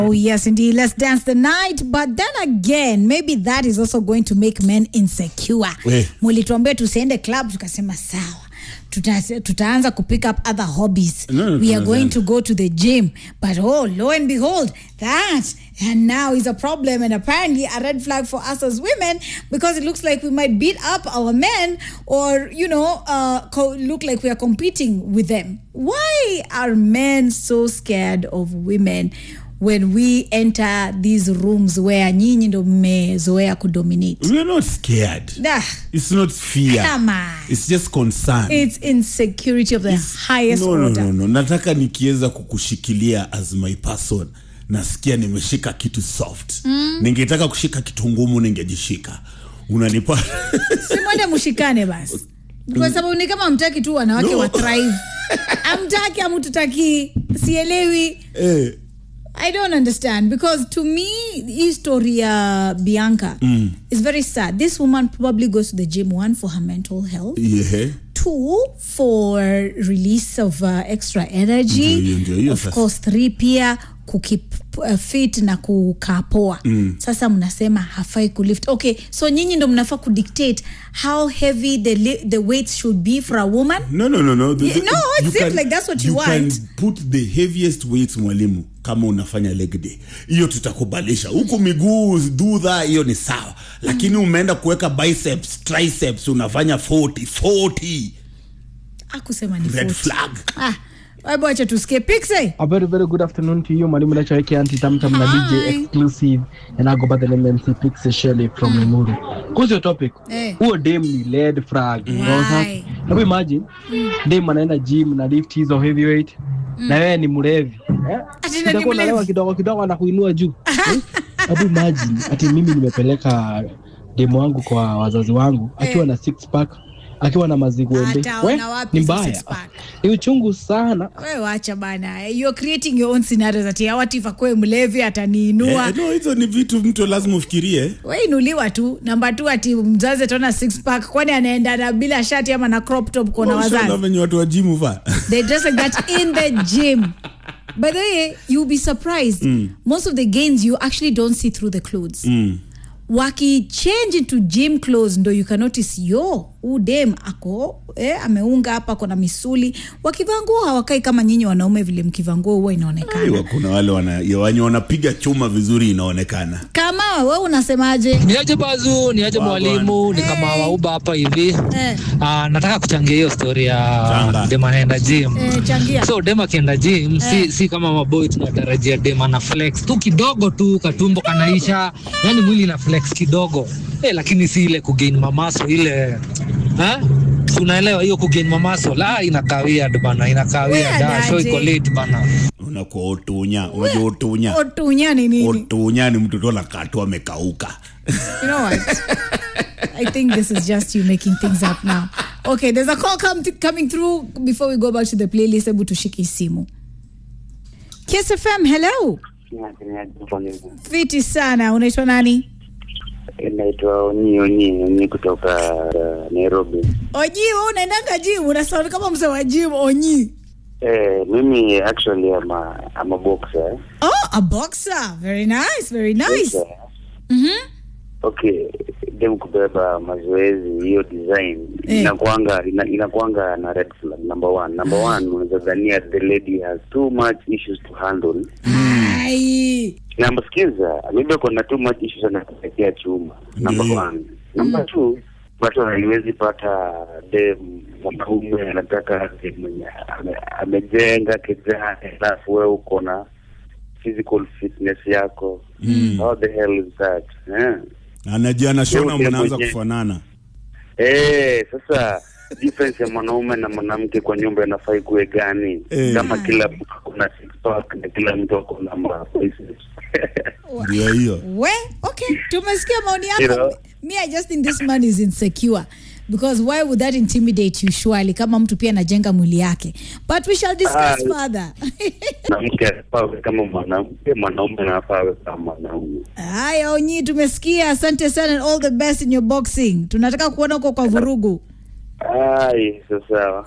Oh, yes, indeed. Let's dance the night. But then again, maybe that is also going to make men insecure. Eh. Mulituambia tusiende club, tukasema sawa. Tuta, tutaanza kupick up other hobbies. No, no, we are tunaanza. going to go to the gym. But oh, lo and behold, that and now is a problem and apparently a red flag for us as women because it looks like we might beat up our men or, you know, uh, co- look like we are competing with them. Why are men so scared of women? when we enter these rooms where nyinyi ndo mmezoea kudominate We're not scared. Ah, It's not fear. Come on. It's just concern. it's insecurity of the highest no, no, order no, no. Nataka nikiweza kukushikilia as my person nasikia nimeshika kitu soft mm. ningetaka kushika kitu ngumu ningejishika unanipa simwende mshikane basi kwa sababu ni kama amtaki tu wanawake No. wa thrive amtaki amtutaki sielewi eh, I don't understand because to me, hii story ya Bianca is very sad. This woman probably goes to the gym one for her mental health, yeah. two for release of uh, extra energy, Ndio, ndio, hiyo of sasa. course three pia kukip uh, fit na kukaa poa sasa mnasema hafai kulift okay so nyinyi ndo mnafaa kudictate how heavy the, li- the weights should be for a woman no no no no The- Yeah, the- no, it you seems like that's what you you want. can put the heaviest weights mwalimu kama unafanya leg day hiyo tutakubalisha huku miguu dudha hiyo ni sawa lakini umeenda kuweka biceps triceps unafanya 40 40 akusema ni red 40. flag ah, hebu acha tusikie Pixie. A very, very good afternoon to you. Mwalimu Lachaweke Anti Tamtam na Hi. DJ Exclusive and I go by the name MC Pixie Shelley from Limuru. Kuhusu your topic, Eh. huo dem ni red flag. Unaona sasa? Why? Hebu imagine dem anaenda gym na lift hizo heavyweight na wewe ni mlevi. Eh? Ati na ni Utakuwa unalewa mlevi? kidogo kidogo na kuinua juu. Eh? Hebu imagine ati mimi nimepeleka demu wangu kwa wazazi wangu akiwa na six pack akiwa na maziguembe. Ataona wapi Ni hizo mbaya. six pack? Ni uchungu sana. we wacha bana you're creating your own scenarios ati awati akwe mlevi ataniinua eh, no hizo ni vitu mtu lazima ufikirie we inuliwa tu namba tu ati mzazi ataona six pack kwani anaenda na bila shati ama na crop top kona Ushaona wazazi venye watu wa jimu va they dress like that in the gym by the way you'll be surprised most of the gains you actually don't see through the clothes mm. wakichange into gym clothes ndo you can notice yo udem ako eh, ameunga hapa kona misuli wakivaa nguo hawakai kama nyinyi wanaume vile mkivaa nguo huwa inaonekana Aiwa, kuna wale wana, ya wenye wanapiga chuma vizuri inaonekana kama we unasemaje niaje bazu niaje mwalimu ni kama wauba hapa hivi eh, Ah, nataka kuchangia hiyo story ya Changa. dem anaenda gym eh, changia so dem akienda gym si, si kama maboy tunatarajia dem ana flex tu kidogo tu katumbo kanaisha yani mwili ina flex kidogo eh, lakini si ile kugain mamaso ile ha? Si unaelewa hiyo kugain mamaso la inakawia bana inakawia Weird da show aje. iko late bana unakuwa utunya unajua utunya otunya ni nini utunya ni mtoto anakatu amekauka you know what I think this is just you making things up now. Okay, there's a call come coming through before we go back to the playlist. Hebu tushike simu. Kiss FM, hello. Fiti sana. Unaitwa nani? Naitwa Onyi Onyi Onyi kutoka uh, Nairobi. Oji, wewe unaendanga gym, unasound kama mzee wa gym Onyi. Eh, mimi actually am a, I'm a boxer. Oh, a boxer. Very nice, very nice. Boxer. Mhm. Okay, dem kubeba mazoezi hiyo design Eh. inakuanga ina, inakuanga na red flag number one. Number one unaweza dhania the lady has too much issues to handle. Ai. Namba sikiza, maybe kuna too much issues anakuletea chuma. Number Ndio. one. Number two, watu haiwezi pata dem mwanaume anataka dem mwenye ame- amejenga kijana, alafu wewe uko na physical fitness yako. Mm. How the hell is that? Eh? anajana shona Wewe mnaanza mwenyewe. kufanana Eh, sasa difference ya mwanaume na mwanamke kwa nyumba inafaa ikuwe gani? Eh. Kama kila mtu ako na six pack na kila mtu ako na ma biceps. ndio hiyo We, okay. Tumesikia maoni You yako. know? Me, I just think this man is insecure. Because why would that intimidate you surely kama mtu pia anajenga mwili yake but we shall discuss Ah, further mwanamke anafaa awe kama mwanamke, mwanaume anafaa awe kama mwanaume. haya onyi tumesikia asante sana and all the best in your boxing tunataka kuona huko kwa vurugu Ai, so sawa.